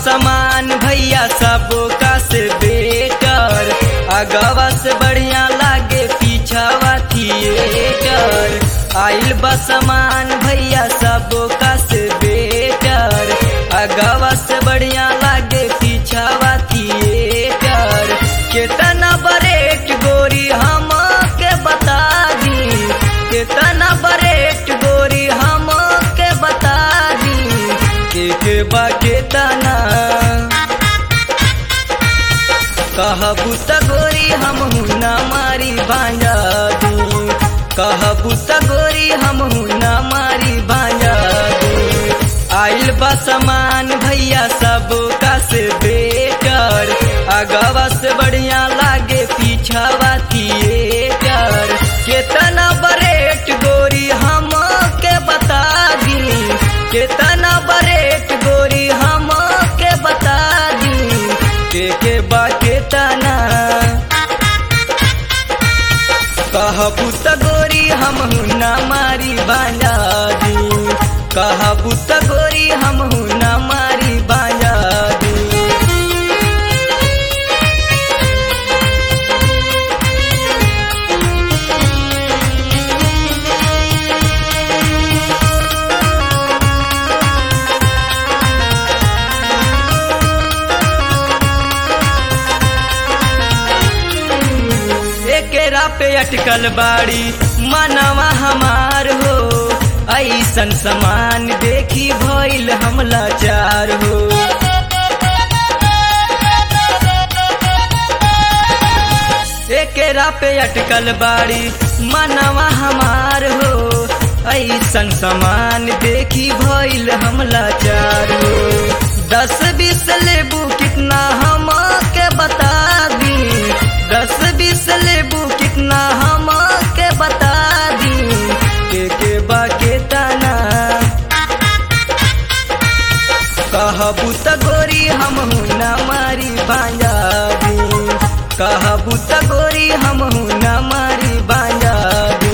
समान भैया सबो का से बेटर अगवा से बढ़िया लागे पीछावा थिएटर आइल बा समान भैया सबो का से बेटर अगवा से बढ़िया लागे पीछावा थिएटर केतना बरेट गोरी हम के बता दी केतना बरेट गोरी हम के बता दी के के बा केतना कहबू त गोरी हम ना मारी बांजा दी कहबू त गोरी हम ना मारी बांजा दी आइल बा समान भैया सब का से बेटर अगवा से बढ़िया लागे पीछावा थिएटर केतना बरेट गोरी हम के बता दी केतना बरेट गोरी हम के बता दी के के बा केतना कहबू त गोरी हम ना मारी बांजा दी कहबू त गोरी हम ना मारी बांजा दी एकेरा पे अटकल बाड़ी मनवा हमार हो ऐसन समान देखी भइल हम लाचार हो एकेरा पे अटकल बाड़ी मनवा हमार हो ऐसन समान देखी भइल हम लाचार हो दस बीस लेबू कितना हम के बता दी दस बीस लेबू कितना हम के बता दी के के बा के तना कहबू त गोरी हम ना मारी बांजा दी कहबू त गोरी हम ना मारी बांजा दी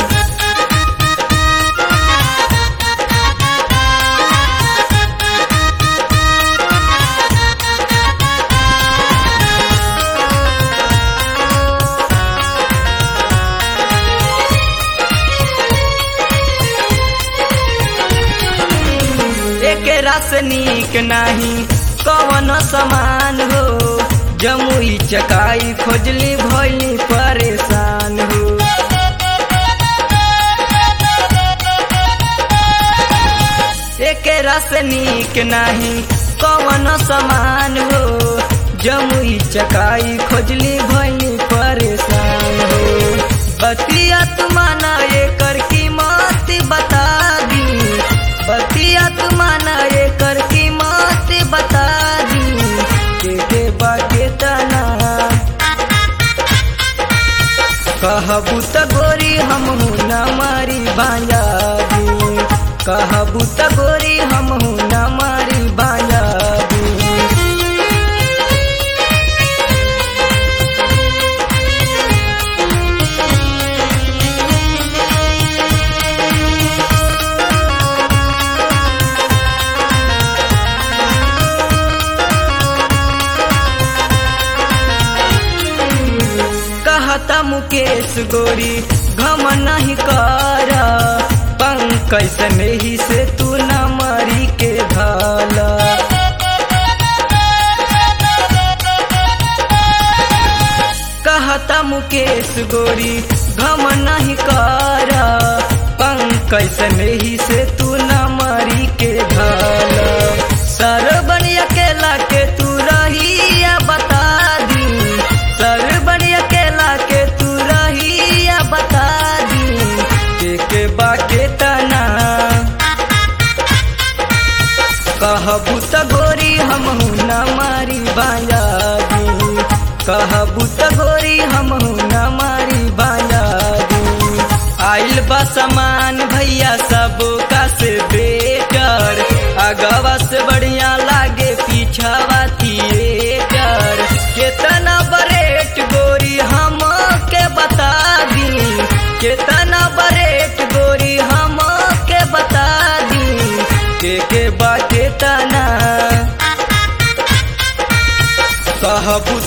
एकेरा से नीक नाही कवन समान हो जमुई चकाई खोजली भइली परेशान हो एकेरा से नीक नाही कवन समान हो जमुई चकाई खोजली भइली परेशान हो बतिया तुमाना एकर कीमत बता दी बतिया तुमाना एकर कीमत बता दी के के बाके तना कहबू त गोरी हम ना मारी बांजा दी कहबू त गोरी हम ना मारी बांजा दी कहता मुकेश गोरी घम नहीं कर पंकज सने ही से तू न मरी के भाला कहता मुकेश गोरी घम नहीं कर पंकज सने ही से तू न मरी के भाला सर बनी अकेला के तू रही या बता दी सर बनी अकेला के तू रही या बता दी के के बाके तना कहबू त गोरी हम न मारी बांजा दी कहबू त गोरी हम न मारी बांजा दी आइल बा समान भैया सब का कहबू